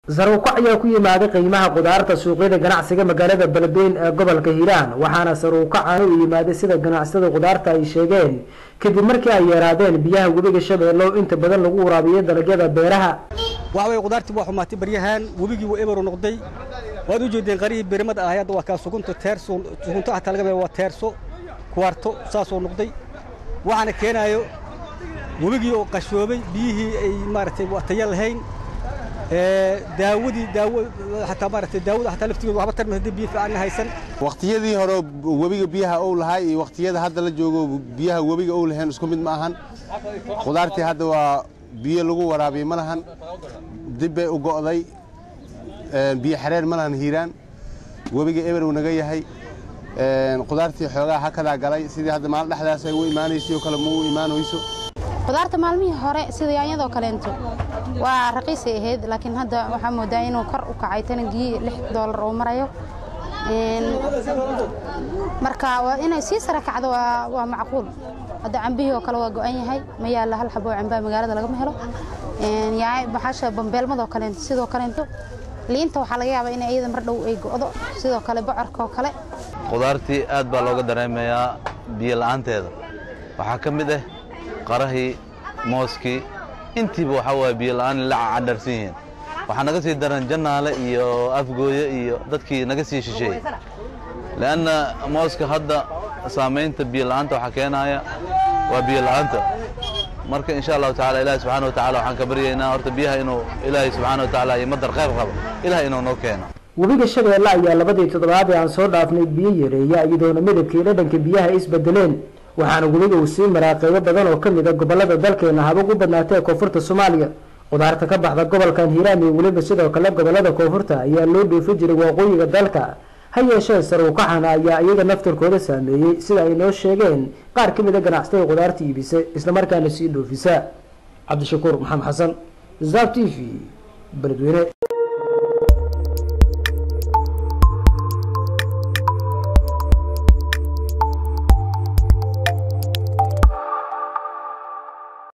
saruukac ayaa ku yimaaday qiimaha qudaarta suuqyada ganacsiga magaalada beledweyn ee gobolka hiiraan waxaana saruukacan u yimaaday sida ganacsatada qudaarta ay sheegeen kadib markii ay yeeraadeen biyaha webiga shabeelle oo inta badan lagu waraabiyo dalagyada beeraha waxa way qudaartii waa xumaatay baryahan webigii waa eberu noqday waad u jeedeen qarihii beerimada ahay hadda waa kaa sugunta teerso sugunta hataa laga beero waa teerso kuwarto saasoo noqday waxaana keenaayo webigii oo qashoobay biyihii ay maaragtay tayo lahayn daawadii daawo hataa maaragtay daawada hataa laftigeedu waxba tarmi haddii biyo fiican haysan waqtiyadii hore webiga biyaha uu lahaa iyo waqtiyada hadda la joogo biyaha webiga uu lahayn isku mid ma ahan qudaartii hadda waa biyo lagu waraabiye ma lahan dib bay u go'day biyo xareer ma lahan hiiraan webiga eber uu naga yahay qudaartii xoogaa hakadaa galay sidii hadda maalin dhexdaas ay u imaanayso kale ma u imaanayso qudaarta maalmihii hore sida yaanyadoo kaleento waa raqiisay ahayd laakiin hadda waxaa moodaa inuu kor u kacay tanagii lix doolar oo marayo marka waa inay sii sara kacdo waa macquul hadda cambihii oo kale waa go'an yahay ma yaalla hal xabo oo cambaa magaalada lagama helo baxasha bambeelmadoo kaleento sidoo kaleento liinta waxaa laga yaabaa in iyada mar dhow ay go'do sidoo kale bocorka oo kale qudaartii aad baa looga dareemayaa biyo la'aanteeda waxaa ka mid ah qarahii mooskii intiiba waxaa waaya biyo la'aan la cadharsan yihiin waxaa naga sii daran jannaale iyo afgooye iyo dadkii naga sii shisheeyey le'anna mooska hadda saamaynta biyo la'aanta waxaa keenaaya waa biyo la'aanta marka insha allahu tacala ilahi subxana wa tacala waxaan ka baryaynaa horta biyaha inuu ilaahay subxaana wa tacaala iyo madar khayr qabo ilaah inuu noo keeno webiga shabeelle ayaa labadii toddobaad ee aan soo dhaafnay biyo yareeya iyadoona midabkii dhadhanka biyaha isbedeleen waxaana webiga uu sii maraa qeybo badan oo ka mid a gobolada dalkeena habag u badnaatay ee koonfurta soomaaliya qudaarta ka baxda gobolkan hiiraan iyo weliba sidoo kale gobolada koonfurta ayaa loo dhoofin jiray waqooyiga dalka ha yeeshee saruukaxana ayaa iyaga naftarkooda saameeyey sida ay noo sheegeen qaar ka mid a ganacsatada qudaarta iibisa islamarkaana sii dhoofisa cabdishakuur maxamed xasan zab t v beledweyne